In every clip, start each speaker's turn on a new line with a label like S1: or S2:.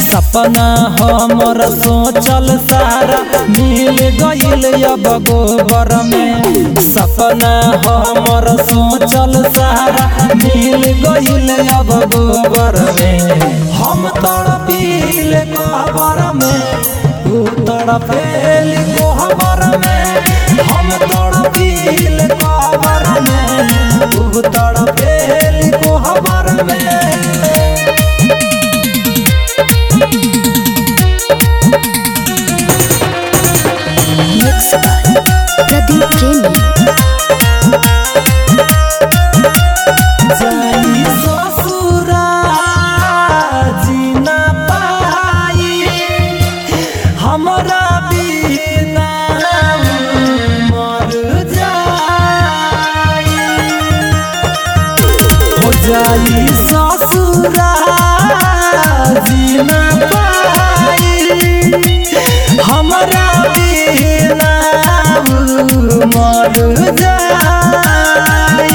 S1: सपना हमर सोचल सारा मिल गइल अब गोबर में सपना हमर सोचल सारा मिल गइल अब गोबर में हम तड़पील कबर में तू तड़पेल कोहबर में हम तड़पील कबर में तू तड़पेल कोहबर में
S2: Mixed by Pradeep Premi.
S1: जाई ससुरा जीना पाई हमरा बिना मर जाई हो जाई ससुरा जीना पाई हमरा बिना मर जाई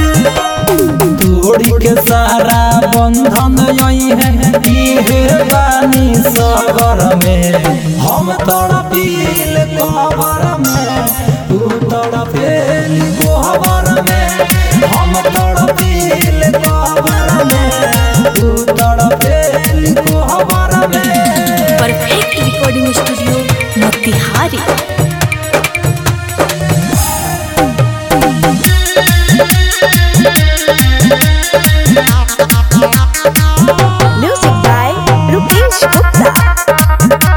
S1: तोड़ी के सारा बंधन यही है इहे बानी सबर में हम तड़पील कबर में तू तड़पेल कोहबर में हम तड़पील कबर में तू तड़पेल कोहबर में
S2: Perfect Recording Studio, Motihari. Music by Rupesh Gupta.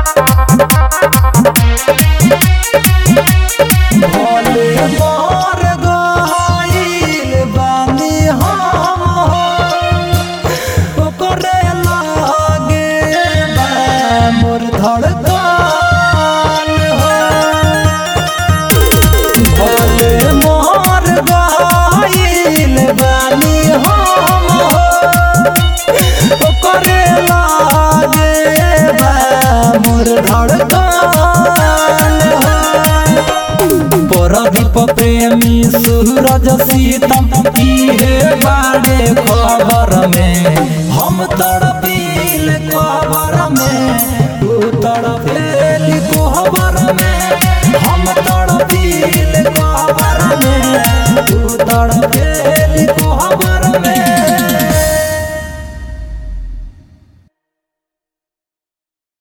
S1: Bhole मोर गइल बानी हम हो ओकरे लागे बा मोर धड़कन हो भोले मोर गइल बानी हम हो ओकरे लागे बा मोर धड़कन हो परदीप प्रेमी सूरज सीतम इहे बाड़े खबर में हम तड़पील खबर में तू तड़पेल कोहबर में हम तड़पील खबर में तू तड़पेल